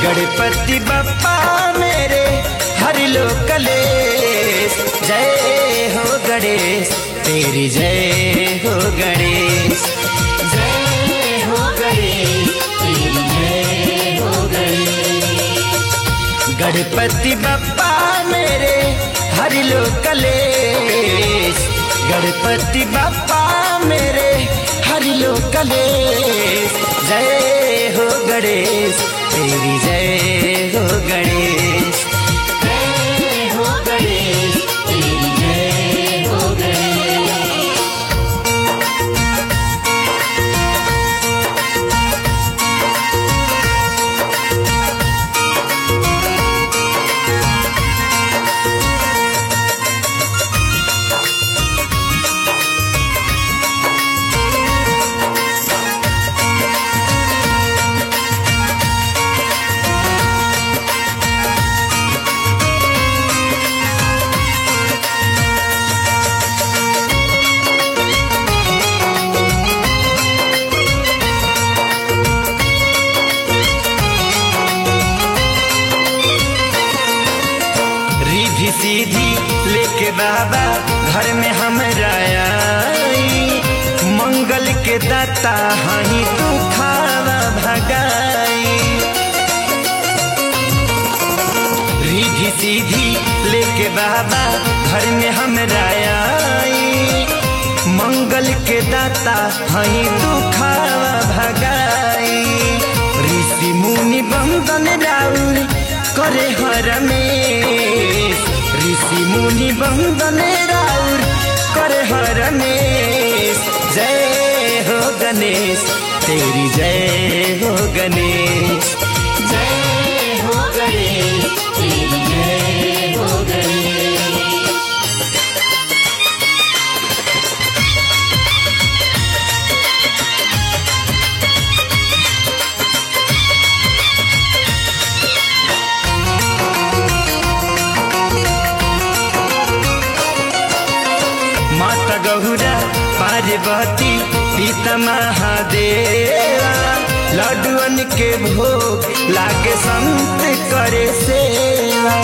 गणपति बप्पा मेरे हर लो कलेश जय हो गणेश तेरी जय हो गणेश जय हो गणेश तेरी जय हो गणेश गणपति बप्पा मेरे हर लो कलेश गणपति बप्पा मेरे हर लो कलेश जय हो गणेश तेरी जय हो गणेश जय हो गणेश तेरी जय हो गणेश रिधि सीधी लेके बाबा घर में हम आई मंगल के दाता हही तू खावा भगाई रिधि सीधी लेके बाबा घर में हम आई मंगल के दाता हही तू खावा भगाई ऋषि मुनि बंदन राउर करे हर में ऋषि मुनि बंदन राउर करे हर में जय हो गणेश तेरी जय हो गणेश जय हो गणेश तेरी जय हो गणेश माता गौरा पार्वती पिता महादेवा लड्डुअन के भोग लागे संत करे सेवा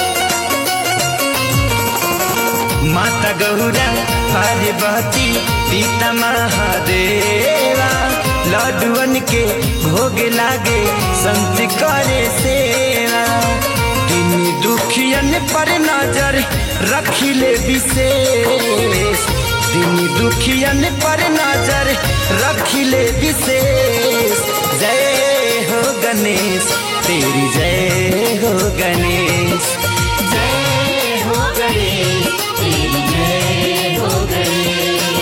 माता गौरा पार्वती पिता महादेवा लड्डुअन के भोग लागे संत करे सेवा दिन दुखियन पर नजर रखिले विशेष दिन दुखियन पर नजर रखिले विशेष जय हो गणेश तेरी जय हो गणेश जय हो गणेश तेरी जय हो गणेश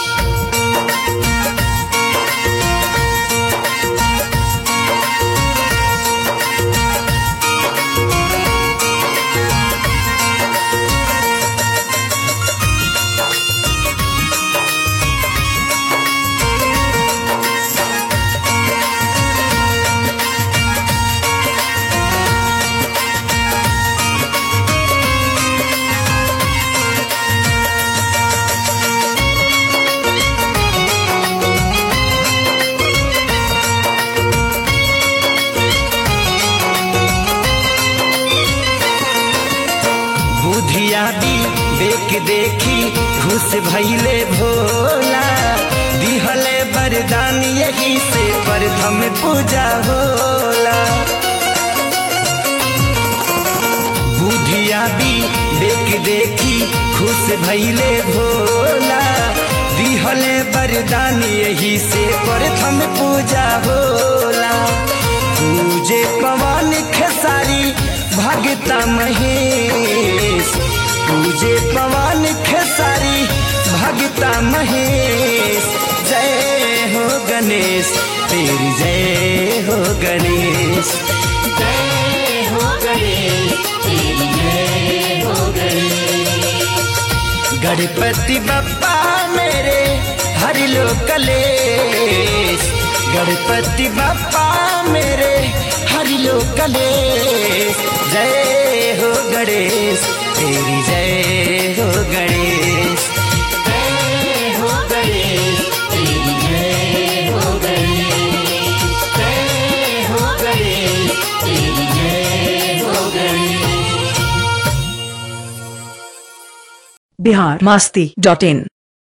बुधिया भी देख देखी घुस भैले भोला दिहले वरदान यही से प्रथम पूजा होला बुधिया भी देख देखी खुश भैले भोला दिहले वरदान यही से प्रथम पूजा होला पूजे पवन खेसारी भगता महेश पूजे पवन खेसारी भगता महेश जय हो गणेश तेरी जय हो गणेश जय हो गणेश तेरी जय हो गणेश गणपति बप्पा मेरे हर लो कलेश गणपति बप्पा मेरे हर लो कलेश जय हो गणेश तेरी जय हो गणेश जय हो गणेश तेरी जय हो गणेश जय हो गणेश तेरी बिहार मास्ती डॉट इन